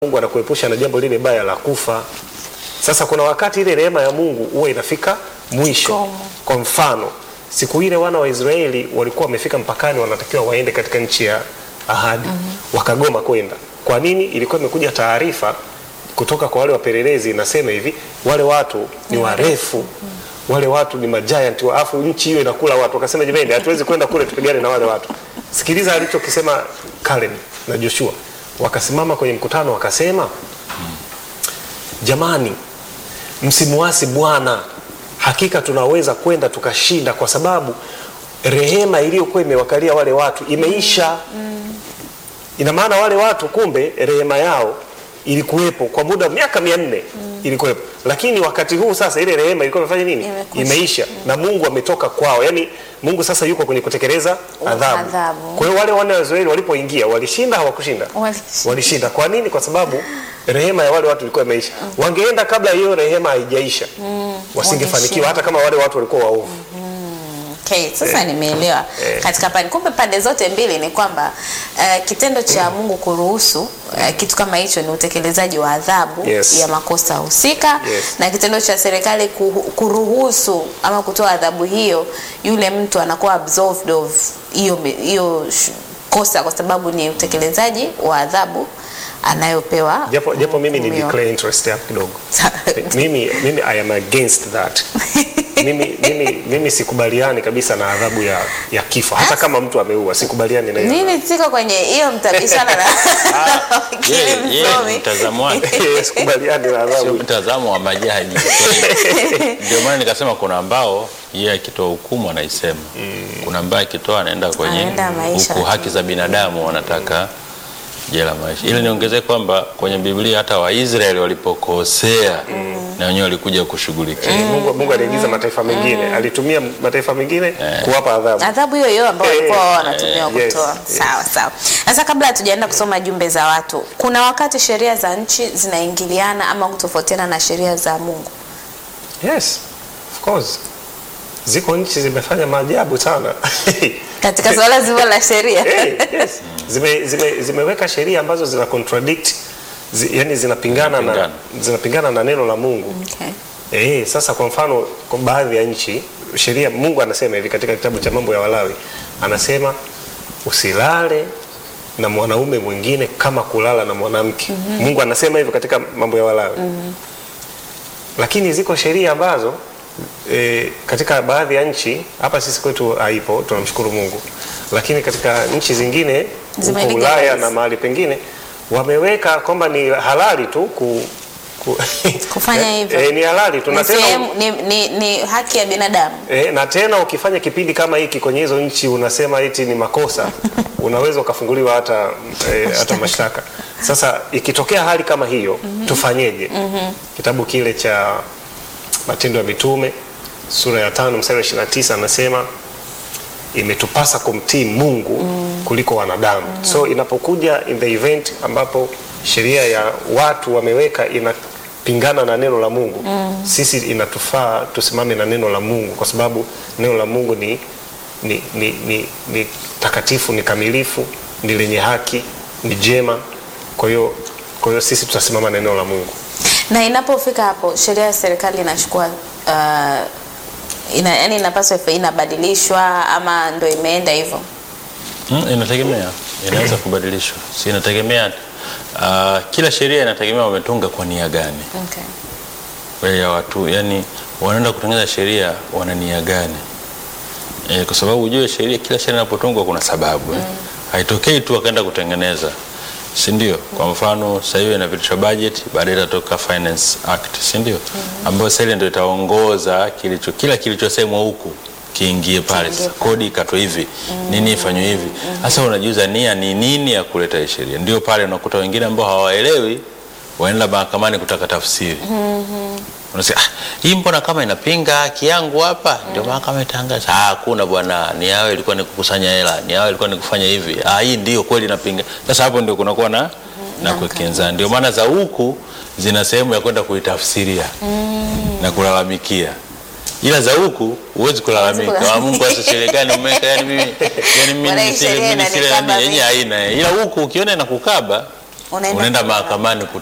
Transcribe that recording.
Mungu anakuepusha na jambo lile baya la kufa. Sasa kuna wakati ile rehema ya Mungu huwa inafika mwisho. Komo. Kwa mfano, siku ile wana wa Israeli walikuwa wamefika mpakani, wanatakiwa waende katika nchi ya ahadi, wakagoma kwenda. Kwa nini? Ilikuwa imekuja taarifa kutoka kwa wale wapelelezi, inasema hivi, wale watu ni warefu wale watu ni majiant, alafu nchi hiyo inakula watu. Wakasema jamani, hatuwezi kwenda kule tupigane na wale watu. Sikiliza alichokisema Caleb na Joshua, wakasimama kwenye mkutano wakasema, jamani, msimuasi Bwana, hakika tunaweza kwenda tukashinda, kwa sababu rehema iliyokuwa imewakalia wale watu imeisha. Ina maana wale watu kumbe rehema yao ilikuwepo kwa muda wa miaka mia nne ilikuwepo, lakini wakati huu sasa ile rehema ilikuwa imefanya nini? Imekwisha. Imeisha, na Mungu ametoka kwao. Yani Mungu sasa yuko kwenye kutekeleza adhabu. Adhabu. Kwa hiyo wale wana wa Israeli walipoingia walishinda, hawakushinda? Walishinda. Walishinda. Kwa nini? Kwa sababu rehema ya wale watu ilikuwa imeisha. Wangeenda kabla hiyo rehema haijaisha, wasingefanikiwa wangeshinda. hata kama wale watu walikuwa waovu. Okay, sasa nimeelewa Eh. katika pande. Kumbe pande zote mbili ni kwamba eh, kitendo cha Mungu kuruhusu eh, kitu kama hicho ni utekelezaji wa adhabu Yes. ya makosa husika Yes. na kitendo cha serikali kuhu- kuruhusu ama kutoa adhabu hiyo, yule mtu anakuwa absolved of hiyo hiyo sh- kosa kwa sababu ni utekelezaji wa adhabu anayopewa Japo, japo mimi ni mhukumiwa. declare interest hapo kidogo. mimi, mimi I am against that. mimi, mimi, mimi sikubaliani kabisa na adhabu ya, ya kifo hata kama mtu ameua, sikubaliani na hiyo. Nini siko kwenye hiyo mtabishana na wakili Yeye yeye msomi. mtazamo wake sikubaliani na sio adhabu. mtazamo wa majaji. Ndio maana nikasema kuna ambao yeye akitoa hukumu anaisema, kuna ambaye akitoa anaenda kwenye Anaenda maisha. huku haki za binadamu wanataka jela maisha. Ili niongezee kwamba kwenye Biblia hata Waisraeli walipokosea na wenyewe walikuja kushughulikia. Mungu, Mungu aliingiza mataifa mengine, alitumia mataifa mengine kuwapa adhabu. adhabu hiyo hiyo ambayo walikuwa wao wanatumia Eh, yes, kutoa. yes. Sawa sawa. Sasa kabla hatujaenda kusoma jumbe za watu, kuna wakati sheria za nchi zinaingiliana ama kutofautiana na sheria za Mungu. Yes, of course. Ziko nchi zimefanya maajabu sana. Katika suala zima la sheria. hey, yes. Zime, zime, zimeweka sheria ambazo zina contradict zi, yani zinapingana na, Zinapingana. zinapingana na neno la Mungu. Okay. Eh, sasa kwa mfano kwa baadhi ya nchi sheria Mungu anasema hivi katika kitabu cha mambo ya Walawi anasema usilale na mwanaume mwingine kama kulala na mwanamke. Mungu anasema hivyo katika mambo ya Walawi. Lakini ziko sheria ambazo e, katika baadhi ya nchi hapa sisi kwetu haipo, tunamshukuru Mungu. Lakini katika nchi zingine huko Zimelegalize. Ulaya na mahali pengine wameweka kwamba ni halali tu ku, ku Kufanya hivyo. E, ni halali tu na Ni, tena sehemu- ni, ni, ni haki ya binadamu. e, na tena ukifanya kipindi kama hiki kwenye hizo nchi unasema eti ni makosa unaweza ukafunguliwa hata e, hata mashtaka. Sasa ikitokea hali kama hiyo tufanyeje? Kitabu kile cha Matendo ya Mitume sura ya tano mstari wa 29 anasema imetupasa kumtii Mungu kuliko wanadamu. So inapokuja in the event ambapo sheria ya watu wameweka inapingana na neno la Mungu, sisi inatufaa tusimame na neno la Mungu, kwa sababu neno la Mungu ni, ni, ni, ni, ni takatifu, ni kamilifu, ni lenye haki, ni jema. Kwa hiyo kwa hiyo sisi tutasimama na neno la Mungu. Na inapofika hapo sheria ya serikali inachukua uh, ina, yani inapaswa ife- inabadilishwa ama ndo imeenda hivyo. Mm, inategemea, inaweza kubadilishwa, si inategemea. Uh, kila sheria inategemea wametunga kwa nia gani Okay. Kwa ya watu, yani wanaenda kutengeneza sheria wana nia gani? E, kwa sababu ujue sheria, kila sheria inapotungwa kuna sababu eh. Haitokei tu wakaenda kutengeneza, si ndio? Kwa mfano sasa hivi inapitishwa budget, baadaye itatoka finance act, si ndio? Ambayo sasa ile ndio itaongoza kilicho kila kilichosemwa huku kiingie pale Kiingie sasa, kodi ikatwe hivi, nini ifanywe hivi. Sasa unajiuza nia ni nini ya kuleta hii sheria? Ndio pale unakuta wengine ambao hawaelewi waenda mahakamani kutaka tafsiri unasema ah, hii mbona kama inapinga haki yangu hapa ndio mahakama itangaza ah hakuna bwana ni yao ilikuwa ni kukusanya hela ni yao ilikuwa ni kufanya hivi ah hii ndio kweli inapinga sasa hapo ndio kunakuwa na na kukinzana ndio maana za huku zina sehemu ya kwenda kuitafsiria na kulalamikia ila za huku huwezi kulalamika Huwezi wa Mungu sasa serikali umeweka yani mimi yani mimi Bwana, hii nisile sheria mimi nisile inanikaba yani yenye mimi. haina ila huku ukiona inakukaba Unaenda unaenda kulalamika. mahakamani